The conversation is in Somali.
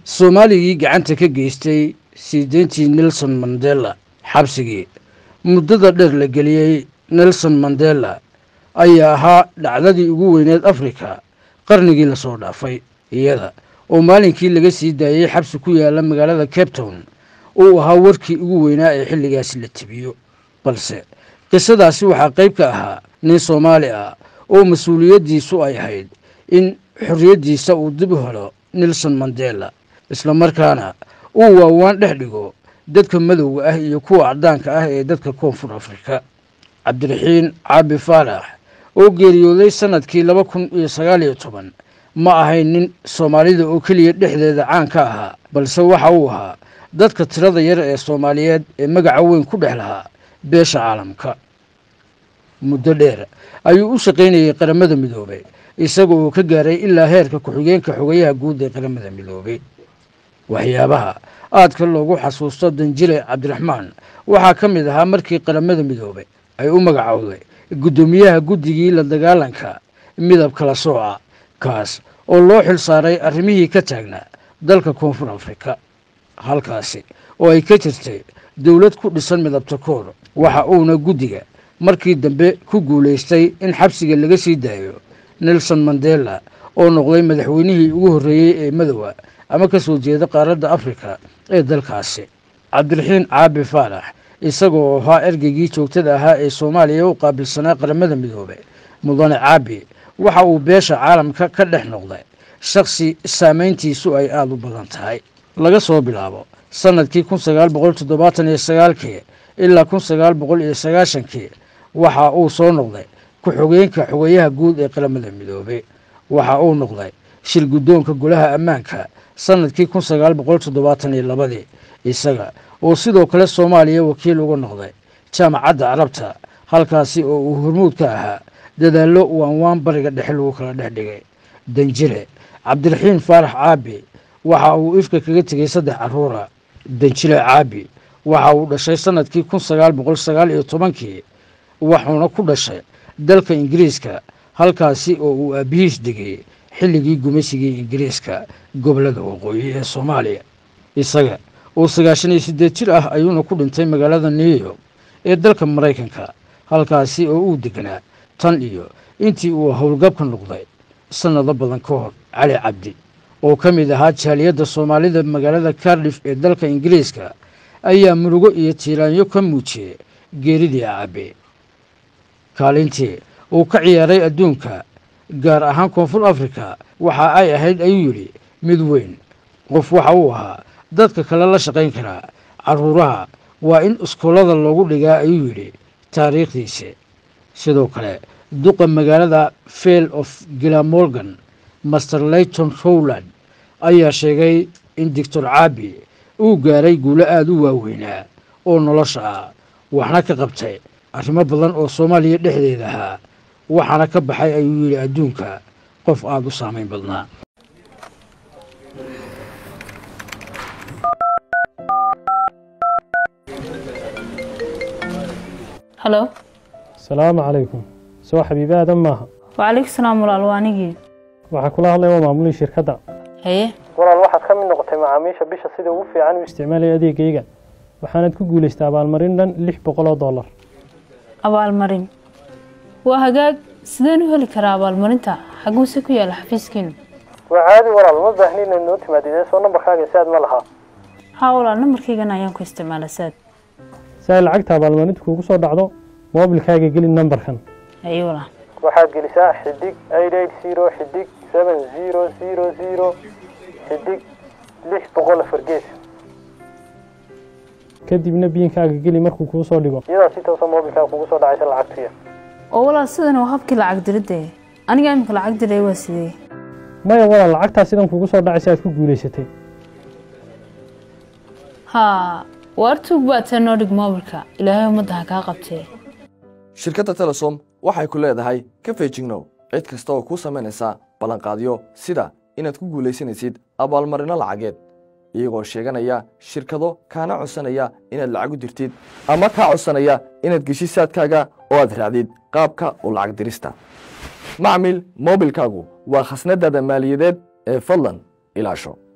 soomaaligii gacanta ka geystay sii deyntii nelson mandela xabsigii muddada dheer la geliyey nelson mandela ayaa ahaa dhacdadii ugu weyneed afrika qarnigii lasoo dhaafay iyada oo maalinkii laga sii daayey xabsi ku yaala magaalada cape town uu ahaa warkii ugu weynaa ee xilligaasi la tibiyo balse qisadaasi waxaa qayb ka ahaa nin soomaali ah oo mas-uuliyaddiisu ay ahayd in xorriyaddiisa uu dib u helo nelson mandela islamarkaana uu waawaan dhex dhigo dadka madowga ah iyo kuwa caddaanka ah ee dadka koonfur afrika cabdiraxiin caabi faarax oo geeriyooday sannadkii laba kun iyo sagaal iyo toban ma ahayn nin soomaalida oo keliya dhexdeeda caan ka ahaa balse waxa uu ahaa dadka tirada yar ee soomaaliyeed ee magaca weyn ku dhex lahaa beesha caalamka muddo dheer ayuu u shaqaynayey qaramada midoobay isaga oo ka gaaray ilaa heerka ku-xigeenka xogayaha guud ee qaramada midoobay waxyaabaha aadka loogu xasuusto danjile cabdiraxmaan waxaa ka mid ahaa markii qaramada midoobay ay u magacowday guddoomiyaha guddigii la dagaalanka midab kala sooca kaas oo loo xil saaray arrimihii ka taagnaa dalka koonfur afrika halkaasi oo ay ka jirtay dowlad ku dhisan midabta koor waxa uuna guddiga markii dambe ku guulaystay in xabsiga laga sii daayo nelson mandela oo noqday madaxweynihii ugu horreeyey ee madowa ama ka soo jeeda qaaradda afrika ee dalkaasi cabdiraxiin caabi faarax isagoo ahaa ergeygii joogtada ahaa ee soomaaliya u qaabilsanaa qaramada midoobay mudane caabi waxa uu beesha caalamka ka dhex noqday shakhsi saamayntiisu ay aada u badan tahay laga soo bilaabo sannadkii kun sagaal boqol toddobaatan iyo sagaalkii ilaa kun sagaal boqol iyo sagaashankii waxa uu soo noqday ku-xogeenka xogeyaha guud ee qaramada midoobay waxa uu noqday shir guddoonka golaha ammaanka sannadkii kun sagaal boqol toddobaatan iyo labadii isaga oo sidoo kale soomaaliya wakiil uga noqday jaamacadda carabta halkaasi oo uu hormuud ka ahaa dadaallo waanwaan bariga dhexe lagu kala dhex dhigay danjile cabdiraxiin faarax caabi waxa uu ifka kaga tegey saddex carruura danjile caabi waxa uu dhashay sannadkii kun sagaal boqol sagaal iyo tobankii waxuuna ku dhashay dalka ingiriiska halkaasi oo uu aabihiis degay xilligii gumaysigii ingiriiska gobollada waqooyi ee soomaaliya isaga oo sagaashan iyo siddeed jir ah ayuuna ku dhintay magaalada new york ee dalka maraykanka halkaasi oo uu deganaa tan iyo intii uu howlgabka noqday sannado badan ka hor cali cabdi oo ka mid ahaa jaaliyadda soomaalida magaalada cardif ee dalka ingiriiska ayaa murugo iyo tiiraanyo ka muujiyey geeridii caabe kaalintii uu ka ciyaaray adduunka gaar ahaan koonfur afrika waxa ay ahayd ayuu yidhi mid weyn qof waxa uu ahaa dadka kale la shaqayn karaa carruuraha waa in iskoolada loogu dhigaa ayuu yidhi taariikhdiisi sidoo kale duqa magaalada fail of gilamorgan master layton rowland ayaa sheegay in doctor caabi uu gaaray guulo aada u waaweynaa oo nolosha ah waxna ka qabtay arrimo badan oo soomaaliya dhexdeeda ahaa waxaana ka baxay ayuu yidhi adduunka qof aada u saamayn badnaa halo asalaamu calaykum soo xabiibi aadan maaha wacalaykum salaam walaal waa anigii waxaa kula hadlaya waa maamulihii shirkadda haye walaal waxaad ka mid noqotay macaamiisha bisha sida ugu fiican u isticmaalaya adeegayga waxaanaad ku guulaystay abaalmarin dhan lix boqol oo dollar abaalmarin waa hagaag sideen u heli karaa abaalmarinta xaguuse ku yaala xafiiskiinu waa caadi walaal ma baahni inaad noo timaadidee soo nambarkaaga saad ma lahaa haa walaal nambarkaygan ayaan ku isticmaala saad si ay lacagta abaalmarinta kuugu soo dhacdo moobilkaaga geli nambarkan haye walaal waxaad gelisaa xidig eight eight zero xidig seven zero zero zero xidig lix boqol afar gees kadibna biinkaaga geli markuu kuu soo dhigo iyadaa si toosa moobilkaaga kugu soo dhacaysa lacagtuya oo walaal sidan waa habkii lacag diridde aniga imika lacag diray waa sidee maya walaal lacagtaa sidan kugu soo dhacaysa aad ku guulaysatay haa waar tuug baa tee noo dhig moobilka ilaahay ummadda ha kaa qabtee shirkadda telesom waxay ku leedahay ka feejignow cid kasta oo kuu samaynaysa ballanqaadyo sida inaad ku guulaysanaysid abaalmarinno lacageed iyagoo sheeganaya shirkado kaana codsanaya inaad lacag u dirtid ama kaa codsanaya inaad geshid saadkaaga oo aad raacdid qaabka u lacag dirista macmil moobilkaagu waa khasnadaada maaliyadeed ee fadlan ilaasho